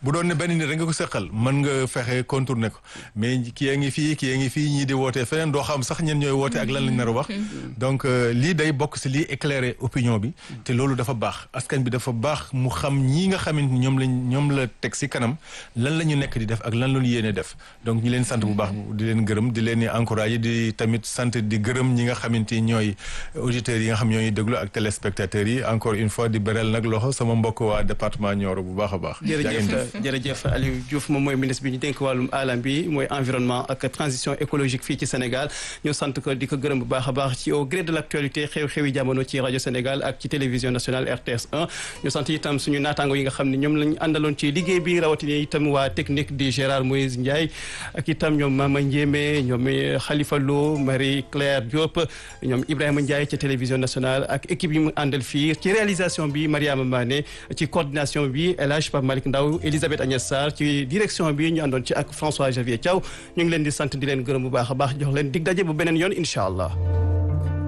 bu doon ne benn nit rek nga ko seqal mën nga fexe contourner ko mais kii a ngi fii kii a ngi fii ñii di wootee feneen doo xam sax ñen ñooy woote ak lan lañ nar a wax donc lii day bokk si lii éclairer opinion bi te loolu dafa baax askan bi dafa baax mu xam ñii nga xamante ni ñoom lañ ñoom la teg si kanam lan la ñu nekk di def ak lan la ñu yéene def donc ñu leen sant bu baax di leen gërëm di leen encourager di tamit sant di gërëm ñi nga xamante ni ñooy auditeurs yi nga xam ñooy déglu ak téléspectateurs yi encore une fois di beral nag loxo sama mbokk waa département Nioro bu baax a baax. jërëjëf jërëjëf Aliou Diouf moom mooy ministre bi ñu dénk wàllum alam bi mooy environnement ak transition écologique fii ci Sénégal ñu sant ko di ko gërëm bu baax a baax ci au gré de l' actualité xew-xewi jamono ci rajo Sénégal ak ci télévision nationale RTS 1 ñu sant itam suñu naataango yi nga xam ne ñoom lañ àndaloon ci liggéey bi rawatina itam waa technique di Gérard Moïse Ndiaye ak itam ñoom Mama Ndiémé ñoom Khalifa Lo Marie Claire Diop ñoom Ibrahima Ndiaye ci télévision nationale ak équipe yi mu àndal fii ci réalisation bi Mariama Mané ci coordination bi El Hadj Pape Malick Ndaw Elisabeth Agnès Sarr ci direction bi ñu àndoon ci ak François Javier Thiaw ñu ngi leen di sant di leen gërëm bu baax a baax jox leen dig daje bu beneen yoon incha allah